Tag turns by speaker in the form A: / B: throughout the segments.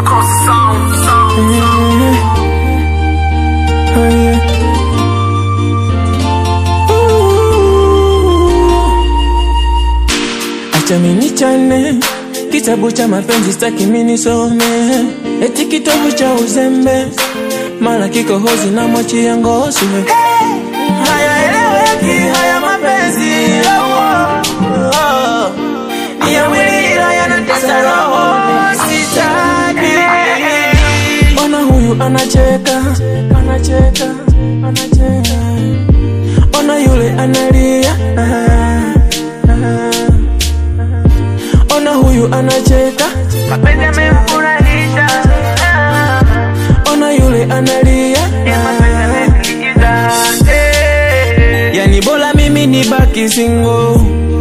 A: Makosa sound, sound, sound.
B: Oh, yeah. Ooh. Acha mini chane kitabu cha mapenzi staki mini some eti kitabu cha uzembe mara kikohozi na mochi ya ngoswe hayaeleweki haya mapenzi oh, oh. Ni ya mwili ila yanatesa roho sitaki Ona huyu anacheka, anacheka, anacheka. Ona yule analia. ah, ah. Ona huyu anacheka,
A: Mapenzi yamemfurahisha.
B: ona yule analia.
A: Mapenzi yamemliza. Eh.
B: Yani bora mimi nibaki single,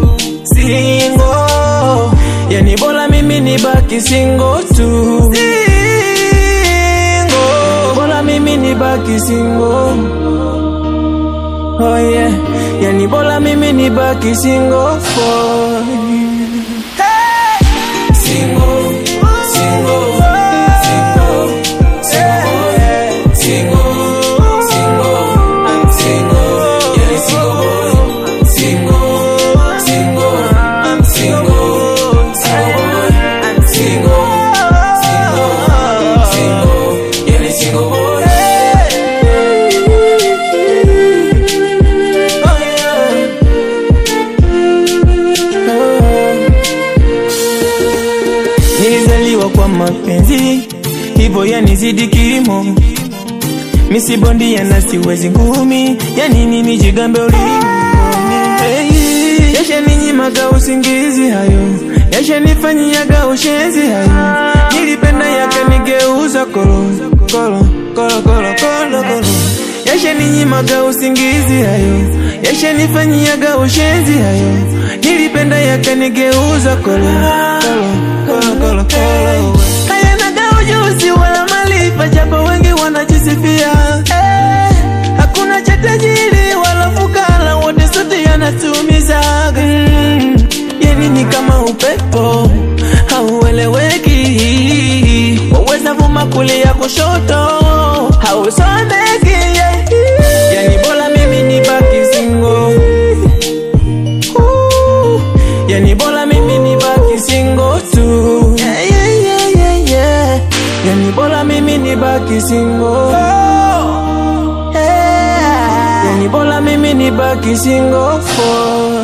B: single. Yani bora mimi nibaki single tu, single. Bora mimi nibaki single. Oh yeah, yani bora mimi nibaki single for you. Single, single, single, single, single, single, I'm single, yeah, single boy. Single, single, I'm single, single boy. I'm single, single, single, yeah, single boy. Oh yeah. Oh. Nilizaliwa kwa mapenzi hivyo yanizidi kimo, misibondia na siwezi ngumi, yani nini jigambe ulingoni hey. Yashaninyima usingizi hayo, yashanifanyiaga ushenzi hayo, nilipenda yakanigeuza kolo kolo kolo kolo kolo kolo Yashaninyima usingizi hayo, yashanifanyiaga ushenzi hayo, nilipenda yakanigeuza kolo kolo kolo kolo kolo hayanaga ujuzi wala malifa, japo wengi wanajisifia eh, hakuna cha tajiri wala fukara, wote sote yanatumizaga mm, yani ni kama upepo haueleweki, waweza vuma kulia kushoto, hausomeki yeah. Yani bora mimi nibaki single Ooh, Yani bora mimi nibaki single tu yeah, yeah, yeah, yeah, yeah. Yani bora mimi nibaki single yeah. Yani bora mimi nibaki single for